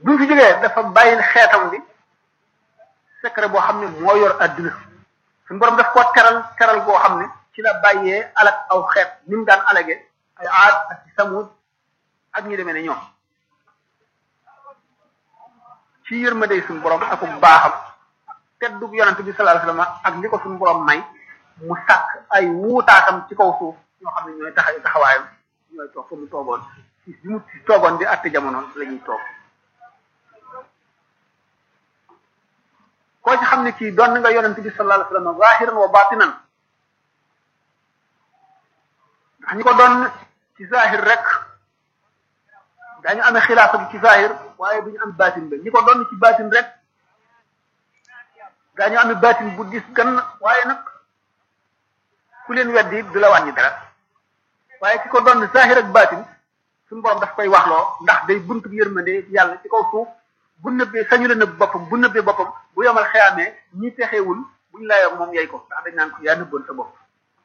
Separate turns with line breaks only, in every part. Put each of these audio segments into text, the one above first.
bi mu fi jógee dafa bàyyi xeetam bi secret boo xam ne moo yor adduna suñu borom daf koo teral teral boo xam ne ci la bàyyee alak aw xeet ni mu daan alage ay aad ak ci samud ak ñi demee ne ñoom ci yërmande suñu borom ak baaxam ak teddug yonante bi sallallahu alayhi wasallam ak li ko suñu borom may mu sàkk ay wuutaatam ci kaw suuf ñoo xam ne ñooy taxa taxawaayam ñooy toog fa mu toogoon ci bi mu ci toogoon di àtte jamono la ñuy toog koo ci xam ne kii doon nga yonante bi sallallahu alayhi wasallam zahiran wa batinan ndax ñi ko doon ci zahir rek dañu amee xilaafa gi ci zahir waaye duñu am batin ba ñi ko doon ci batin rek dañu amee batin bu dis gan waaye nag ku leen weddi du la wàññi dara waaye ki ko doon zahir ak batin suñu borom daf koy waxloo ndax day buntu yërmande yàlla ci kaw suuf bu nëbbee sañu la nëbb boppam bu nëbbee boppam bu yomal xeyaamee ñi texewul buñ layoo moom yey ko ndax dañ naan ko yaa nëbboon sa bopp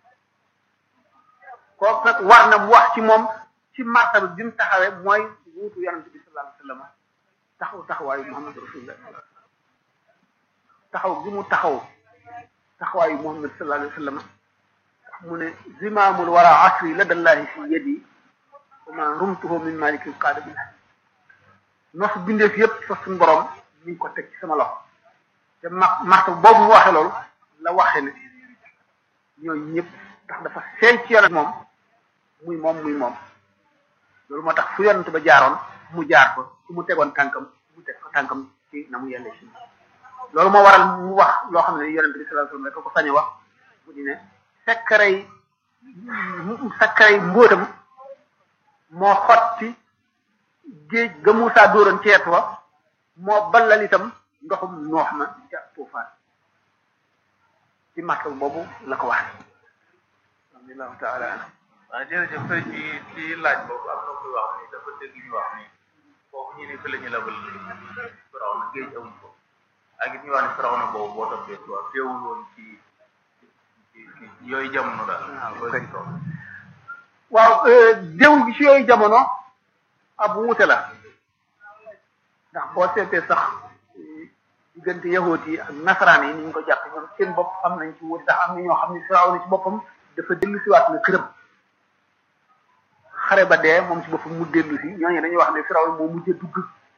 kooku nag war na mu wax ci moom ci martaba bi mu taxawee mooy wuutu yonente bi sallallahu alayhi wasallam taxaw taxawaayu muhammad rasulullah taxaw gi mu taxaw taxawaayu muhammad sallallahu alayhi wasallam mu ne zimaamul wara asri ladallahi fi yadi wa ma rumtuhu min malikin qaada bil nos bindeef yépp fa suñu borom mi ngi ko teg ci sama loxo te ma martaba boobu mu waxee loolu la waxee ne ñooñu ñëpp ndax dafa seey ci yonent moom muy moom muy moom loolu moo tax fu yonent ba jaaroon mu jaar ko fu mu tegoon tànkam mu teg ko tànkam ci na mu yelle ci loolu moo waral mu wax loo xam ne yonent bi sallallahu alayhi wasallam rek ko sañ a wax mu di ne sekkarey sekkarey mbóotam moo xotti géej ga Muusaa dóoroon ceet wa moo ballal itam ndoxum noox ma ca tuufaan ci martaba boobu la ko wax allahu taala anam
waaw jërëjëf sëriñ bi ci laaj boobu am na kuy wax ni dafa dégg ñu wax ni foofu ñu ne fi la ñu labal firaw na géej amuñ ko ak it ñu wax ne firaw na boobu boo toppee quoi teewul woon ci ci yooyu jamono daal loolu toog
waaw déw gi ci yooyu jamono ab wuute la ndax boo seetee sax diggante yahuut yi ak nasaraan yi ni ñu ko jàpp ñoom seen bopp am nañ ci wuute ndax am na ñoo xam ne firaw na ci boppam dafa dellu si waat na këram xare ba dee moom ci boppam mu dellu si ñooñu dañuy wax ne firaw moo mujjee dugg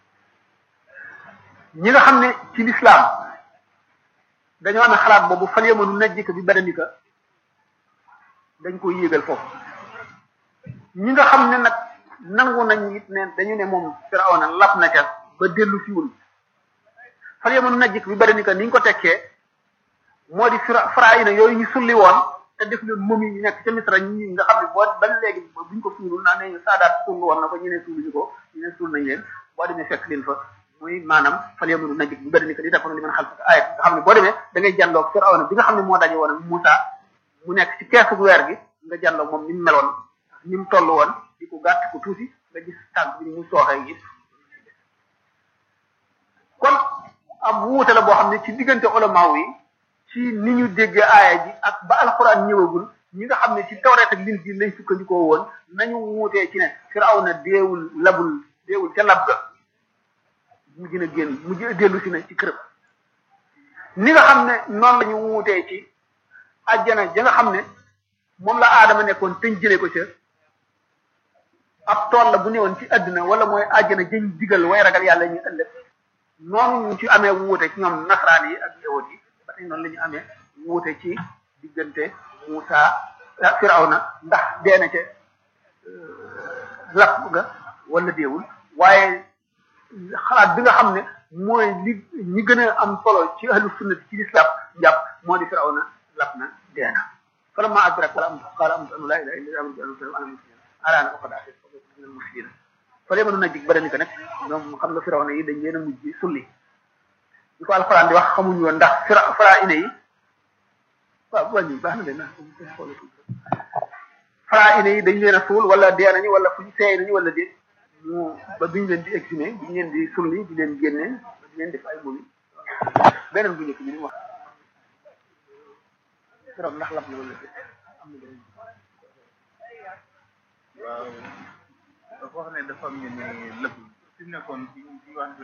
ñi nga xam ne ci lislaam dañoo amee xalaat boobu fal yamanu najjika bi badanika dañ koy yéegal foofu ñi nga xam ne nag nangu nañ it ne dañu ne moom firaw na lap na ca ba dellu siwul fal yamanu najjika bi badanika ni ñu ko tekkee moo di fira fara yi na yooyu ñu sulli woon te def leen moom yi nekk ca misra ñi nga xam ne boo ba léegi buñ ko suulul naa ne saadaat suul woon na ko ñu ne suuluñu ko ñu ne suul nañ leen boo demee fekk leen fa muy maanaam fal yamanu najjik bi bari ni ko li tax li mën a xal ayat nga xam ne boo demee da ngay jàlloog Firawna bi nga xam ne moo daje woon ak Moussa mu nekk ci keesu weer gi nga jàlloog moom ni mu meloon ni mu toll woon di ko gàtt ko tuuti nga gis tànk bi ni mu sooxee yëpp kon ab wuute la boo xam ne ci diggante ulamaaw yi ci ni ñu déggee aaya ji ak ba alxuraan ñëwagul ñi nga xam ne ci tawreet ak linjiil lañ sukkandikoo woon nañu wuutee ci ne Firawna deewul labul deewul ca lab ga mu gën a génn mu dellu si na ci këram ni nga xam ne noonu la ñu wuutee ci ajjana ja nga xam ne moom la aadama nekkoon teñ jëlee ko ca ab tool la bu newoon ci àdduna wala mooy ajjana jëñ digal way ragal yàlla ñu ëllëg noonu ñu ci amee wuute ci ñoom nasaraan yi ak yawut yi ba tey noonu la ñu amee wuute ci diggante Muusa Firawna ndax dee na ca lapp ga wala deewul waaye xalaat bi nga xam ne mooy li ñi gën a am solo ci ahlu sunnati ci lislaam jàpp moo di Firawna lapp na dee na falamma adrak wala am qaala am la ilaha illa ana ana muslim alaana ko xadaa min muslimin fa lee mënu na jig badani ko nag ñoom xam nga Firawna yi dañ leen a mujj sulli bi ko alxuraan di wax xamuñu woon ndax fira fara ine yi waaw wàññi baax na de na fara ine yi dañ leen a suul wala dee nañu wala fuñ seey nañu wala déet ñu ba duñ leen di exhumé duñ leen di sulli di leen génne di leen def ay mumi beneen bu njëkk bi ni wax keroog ndax lab na wala déet am na beneen
waaw dafa wax ne dafa am ñu ne lëpp fi mu nekkoon ci wax